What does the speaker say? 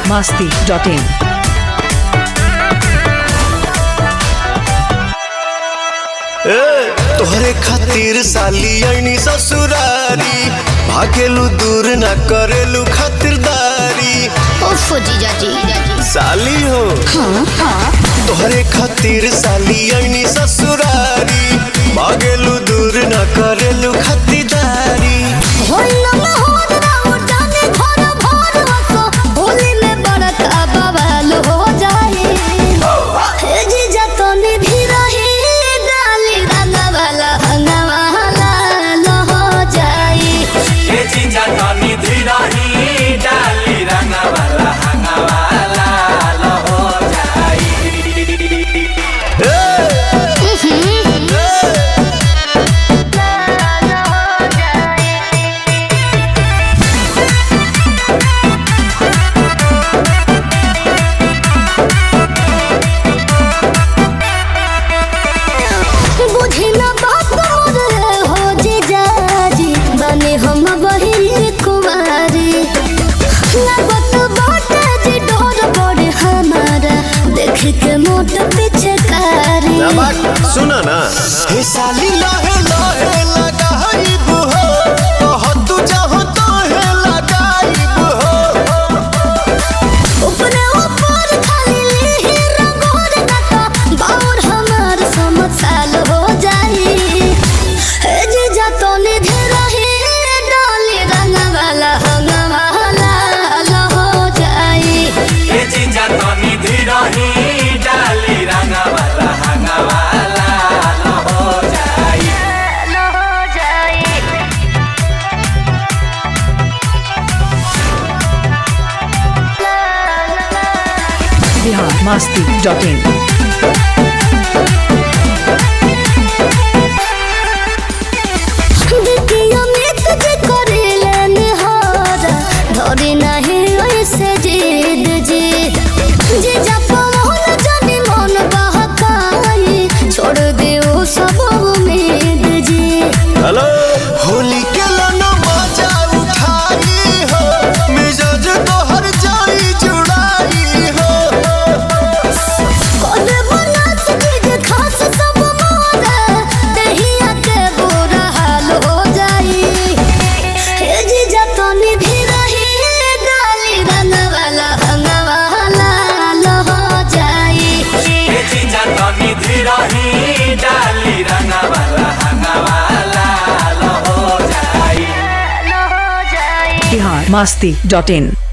masti.in. ए, तोहरे खातिर साली आईनी ससुरारी भागेलू दूर ना करेलू खातिरदारी ओफो जीजा जी साली हो तोहरे खातिर साली आईनी ससुरारी भागेलू दूर ना करेलू खातिरदारी होइला ना होत राउ जाने घर भर वसो होली में बड़का बवाल हो जाए हे जीजा तो निधि रही डाली रंगा वाला हंगा वाला लो हो जाए ये चीजा तनी धीरही डाली रंगवाला हंगवाला लो हो जाई बुझी ना बात मोर हो जीजा जी बने हम बहिनी कुमारी लागत बाटे जी डोर बड़े हमारा देख के मोट पिछकारी सुना ना हे साली लहे लहे लगाइब हो कह तू चाहो तो हे लगाइब हो ऊपरे ऊपर खाली लीही रंगोर नता बाउर हमार समझ साल हो जाई हे जीजा तो निधे रही डाली रंग वाला हंग वाला लो हो जाई ये चीजा तनी धीरही डाली रंगवाला हंगवाला लो हो जाई लो हो जाई Bihar masti.in. देखियो मित जे करेले निहारा धरे नाही ऐसे जिद जी जे जप मोहन जाने मन बहकाई छोड़ दे ओ सब उम्मीद जी हेलो होली के लाना मजा उठाई हो मिजाज तो हर जाई जुड़ाई हो कोने बना चीज खास सब मोरा दहिया के बुरा हाल हो जाई हे जी जतनी भी रही डाली रंग वाला हंग वाला लो हो जाई ये चीजा तनी धीरही डाली रंगवाला हंगवाला लो हो जाई Bihar masti.in.